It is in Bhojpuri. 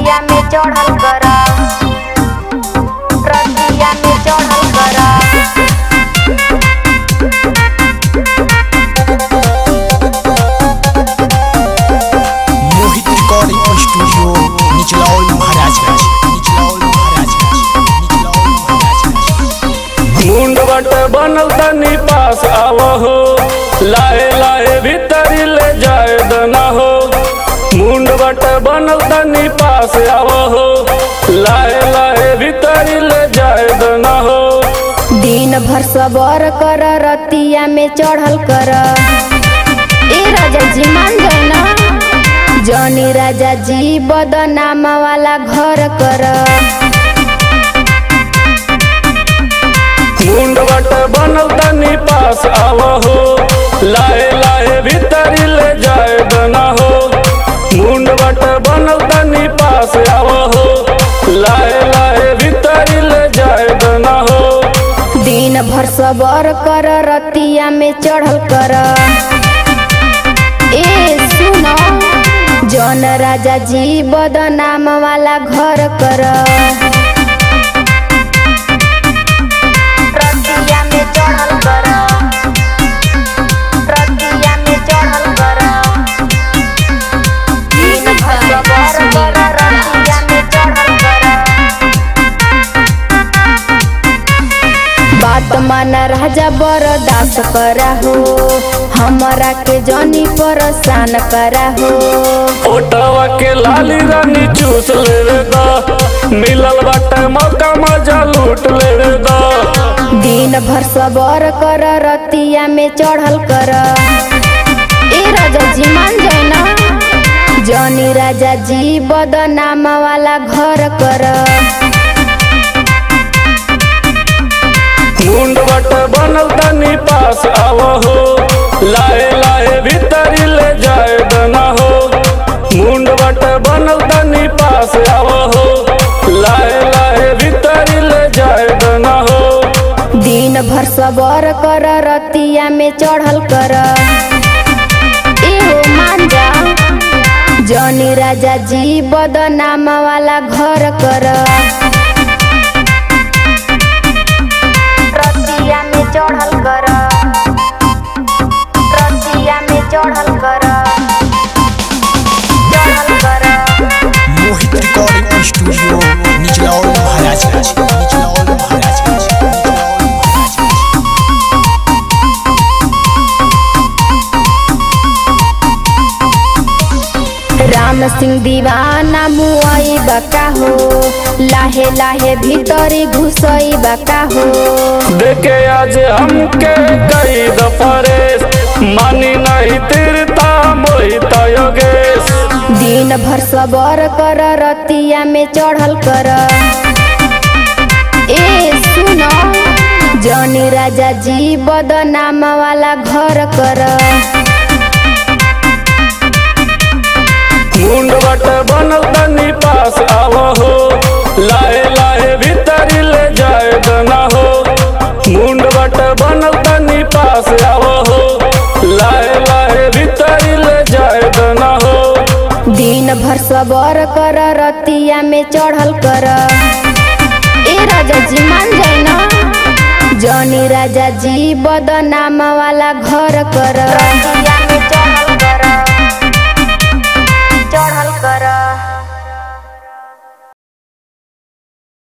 रतिया में चढ़ल कर रतिया में चढ़ल कर मोहित रिकॉर्डिंग स्टूडियो निचलौल महाराजगंज निचलौल महाराजगंज निचलौल महाराजगंज मुंड बट बनल तनी पास आवहो लाए लाए भीतरी ले जाए दना हो मुंड बट बनल तनी पास आवहो लाए लाए भीतरी ले जाए दना हो दिन भर सबर कर रतिया में चढ़ल कर ए राजा जी मान जाए ना जनी राजा जी बदनाम वाला घर कर मुंड बट बनल तनी पास आवहो लाए लाए भीतरी ले जाए दना हो मुंड बट बनल तनी पास आवहो लाए लाए भीतरी ले जाए दना हो दिन भर सबर कर रतिया में चढ़ल कर ए सुनो जौन राजा जी बदनाम वाला घर कर रतिया में चढ़ल कर रतिया में चढ़ल कर दिन भर सबर कर रतिया में चढ़ल कर बात माना राजा बरदास करा हो हमरा के जनी परेशान करा हो ओटवा के लाली रानी चूस लेवे दा मिलल बाटे मौका मजा लूट लेवे दा दिन भर सबर कर रतिया में चढ़ल कर ए राजा जी मान जाए ना जनी राजा जी बदनाम वाला घर कर मुंड बट बनल तनी पास आवहो लाए लाए भीतरी ले जाए दना हो मुंड बट बनल तनी पास आवहो लाए लाए भीतरी ले जाए दना हो दिन भर सबर कर रतिया में चढ़ल कर ए हो मान जा जनी राजा जी बदनाम वाला घर कर रतिया में चढ़ल कर रतिया में चढ़ल कर चढ़ल कर मोहित रिकॉर्डिंग स्टूडियो निचलौल महाराजगंज निचलौल महाराजगंज निचलौल महाराजगंज राम सिंह दीवाना मुआई बका हो लाहे लाहे भीतरी घुसई बका हो देखे आज हमके कई दफरेस मानी नहीं तीरता मोहित योगेश दिन भर सबर कर रतिया में चढ़ल कर ए सुनो जनी राजा जी बदनाम वाला घर कर मुंड बट बनल तनी पास आवहो लाए लाए भीतरी ले जाए दना हो मुंड बट बनल तनी पास आवहो लाए लाए भीतरी ले जाए दना हो दिन भर सबर कर रतिया में चढ़ल कर ए राजा जी मान जाए ना जनी राजा जी बदनाम वाला घर कर